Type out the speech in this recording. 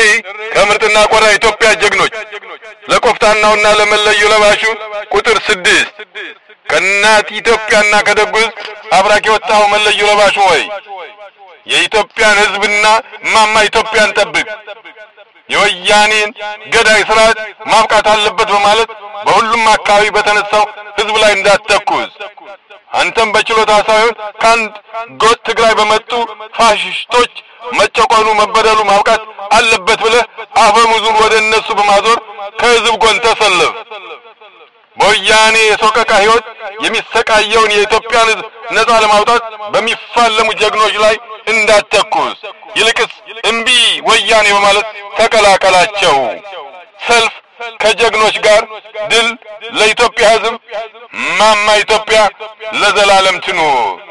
ከምርጥና ቆራ ኢትዮጵያ ጀግኖች ለቆፍጣናውና ለመለዮ ለባሹ ቁጥር ስድስት ከእናት ኢትዮጵያና ከደጉ ሕዝብ አብራክ የወጣኸው መለዮ ለባሹ ሆይ የኢትዮጵያን ሕዝብና ማማ ኢትዮጵያን ጠብቅ፣ የወያኔን ገዳይ ስርዓት ማብቃት አለበት በማለት በሁሉም አካባቢ በተነሳው ሕዝብ ላይ እንዳትተኩስ አንተም በችሎታ ሳይሆን ከአንድ ጎጥ ትግራይ በመጡ ፋሽስቶች መጨቆኑ መበደሉ ማብቃት አለበት ብለህ አፈሙዙን ወደ እነሱ በማዞር ከህዝብ ጎን ተሰለፍ። በወያኔ የሶቀቃ ህይወት የሚሰቃየውን የኢትዮጵያን ህዝብ ነጻ ለማውጣት በሚፋለሙ ጀግኖች ላይ እንዳትተኩስ፣ ይልቅስ እምቢ ወያኔ በማለት ተቀላቀላቸው። ሰልፍ ከጀግኖች ጋር ድል ለኢትዮጵያ ህዝብ፣ ማማ ኢትዮጵያ ለዘላለም ትኑር።